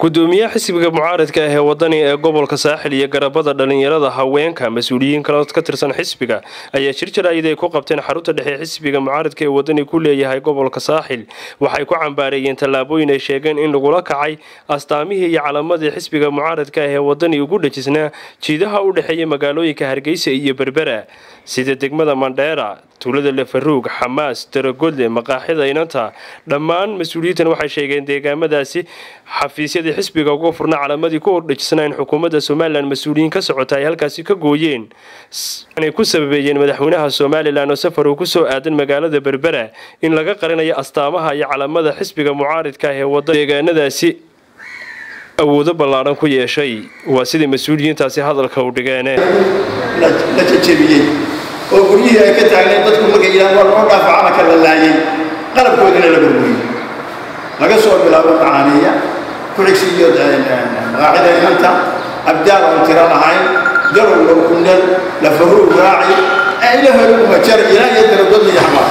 gudoomiyaha xisbiga mucaaradka ah ee wadani ee gobolka saaxil iyo garabada dhalinyarada haweenka mas-uuliyiin kale ka tirsan xisbiga ayaa shir jaraa'id ay ku qabteen xarunta dhexe xisbiga mucaaradka ee wadani ku leeyahay gobolka saaxil waxay ku cambaareeyeen tallaabooyin ay sheegeen in lagula kacay astaamihii iyo calamadii xisbiga mucaaradka ah ee wadani ugu dhejisnaa jiidaha u dhexeeya magaalooyinka hargeysa iyo berbera sida degmada mandheera tuulada lefaruug xamaas daragodle maqaaxida inanta dhammaan mas-uuliyiintan waxay sheegeen deegaamadaasi xafiisyadii xisbiga uga furna calamadii ku ordhejisnaa in xukuumadda somalilan mas-uuliyiin ka socota ay halkaasi ka gooyeen inay ku sababeeyeen madaxweynaha somalilan oo safar uu kusoo aadan magaalada berbera in laga qarinayo astaamaha iyo calamada xisbiga mucaaridka ah ee wada deegaanadaasi awoodo ballaadhan ku yeeshay waa sidai mas-uuliyiintaasi hadalka u dhigeen la jajabiyey oo guryihii ay ka taagnayn dadku markay yidhahan waa loo dhaafa calanka la laayay qalabkoodina la burburiyey laga soo bilaabo macaaniya kuxigsi iyo maqaaxida inanta abdaal oon tiro lahayn darow lowkundhal lafaruug raaci ilahomajar ilaa iyo daradood iyo xamaas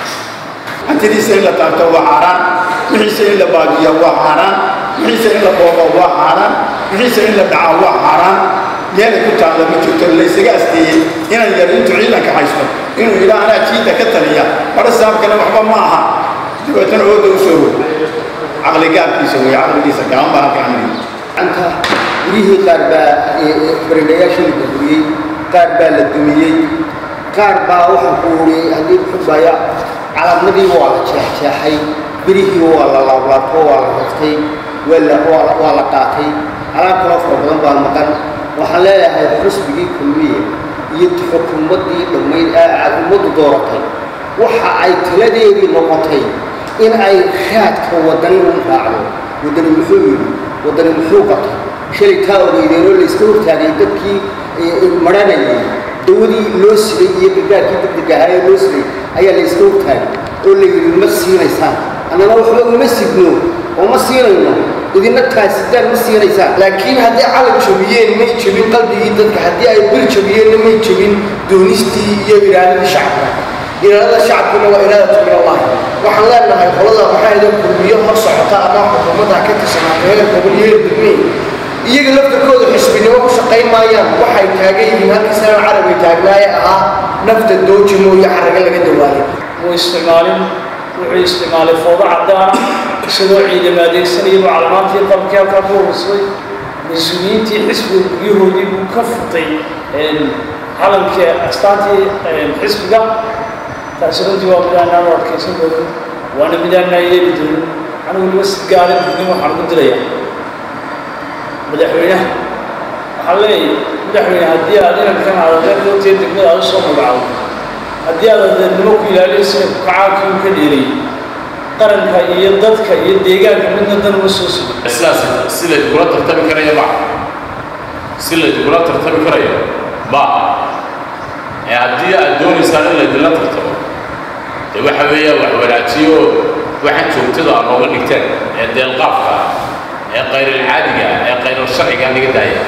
hantidiisa in la taabto waa xaaraan wixiisa in la baabiya waa xaaraan wixiisa in la boobo waa xaaraan wixiisa in la dhaca waa xaaraan meelay ku taalla ma jirto laysaga asteeyey inaan yar intuu ciidanka haysto inuu yidhaa anaa jiidda ka taliya bara saabkana waxba ma aha dabeetana ooda u soo rogo caqligaabkiisa wey caqligiisa gaban baa halka amri anta guryihii qaar baa baridhayaashii la burburiyey qaar baa la dumiyey qaar baa waxaa ku uriyey haddii xubaya calaamadii waa la jeexjeexay birihii waa la laablaabto waa la raftay waa la qaatay alaab kaloo fara badan baa maqan waxaan leeyahay xusbigii kulmiye iyo xukuumaddii dhammayd aad ummaddu dooratay waxa ay taladeedii noqotay in ay raadka wadani u raacdo wadani muxuu yidhi wadani muxuu qabtay shalay taa ogeydeenoo layska hortaagay dadkii maranayay dawadii loo siday iyo gargaarkii degdeg ahaayee loo siday ayaa layska hortaagay oo la yidhi ma siinaysaan annana waxba uma sidno oo ma siinayno idina taasitaan ma siinaysaan laakiin haddii calan jabiyeen may jabin qalbigii dadka haddii ay bir jabiyeenna may jabin doonistii iyo iraadadii shacabka iraadada shacabkuna waa iraadatu min allahi waxaan leenahay qolada waxaa idan kulmiyo hor socota ama xukuumadda ka tirsanaa heer gobol iyo heer degmey iyaga laftarkooda xisbinimo ku shaqayn maayaan waxay taagan yihiin halkii sanad carabi taagnaaye ahaa nafta dooji mooye xaraga laga dawaaday muu isticmaalin wuxuu isticmaalay foodo cadaan isagoo ciidama adeegsanayabuu calamaantii qalabkii halkaa ku urursaday mas-uuliyiintii xisbiga guryahoodii buu ka furtay calankii astaantii xisbiga taasi runtii waa midaanaan u adkaysan doonin waana midaanaan yeeli doonin anigu weliba si gaara dignin waxaan ugu dilayaa madaxweynaha waxaan leeyahay madaxweyne haddii aad inankan aad adeer doontiya degmada aad u soo magacdo haddii aad adeernimo ku ilaalinaysana kukacaankii uu ka dheerayay qaranka iyo dadka iyo deegaanka midna dan uma soo sugo sidaas si laydkula tartami karayo ma si laydkula tartami karayo ma ee haddii aad doonaysaan in laydinla tartamo dee waxa weeya wax wanaajiyo waxaan joogtada aa nooga dhigteen ee deelqaafka ee kayrilcaadiga ee kayral sharciga naga daaya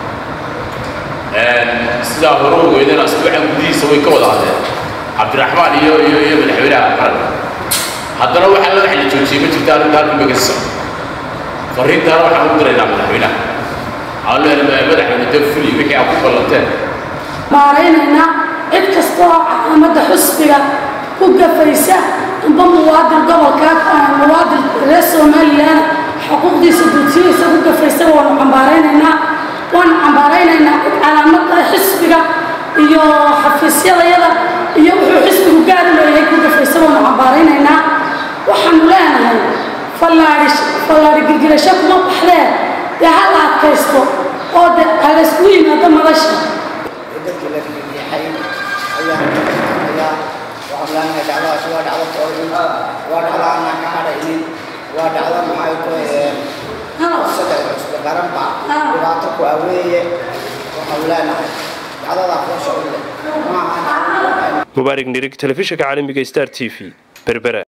sidaa hore ogeydana asbuucan gudihiisa way ka wada hadleen cabdiraxmaan iyo iyo iyo madaxweynaha qaranka haddana waxaa la wax la joojiyey ma jirta arrinta halkan bay ka socdo fariintaana waxaan u diraynaa madaxweynaha aan leenahay madaxweyne dee fuli wixii aad ku ballanteen maaraynaynaa cid kasta oo calaamada xusbiga ku gafaysa amba muwaadin gobolka muwaadin reer somalilan xuquuqdiisa duudsiyeysa ku gafaysa waanu cambaaraynaynaa waanu cambaaraynaynaa cid calaamada xisbiga iyo xafiisyadayada iyo wuxuu xisbigu gaari leeyahay ku gafaysa waanu cambaaraynaynaa waxaanu leenahay fallaadhi fallaadhi girgirasho kuma baxdee dee ha la adkaysto oo de halayskugu yimaado madasha dadkii la riixay ayaa ayaa waxaan leenahay dhacdadaasi waa dhacdo toolin waa dhacdo aanaan ka hadhaynin waa dhacdo maxay ku saddex cusbe qaranba dhibaato ku aweeye waxaan leenahay dhacdadaa foosha u leh maaha mubaarig nirig telefishinka caalamiga star t v berbera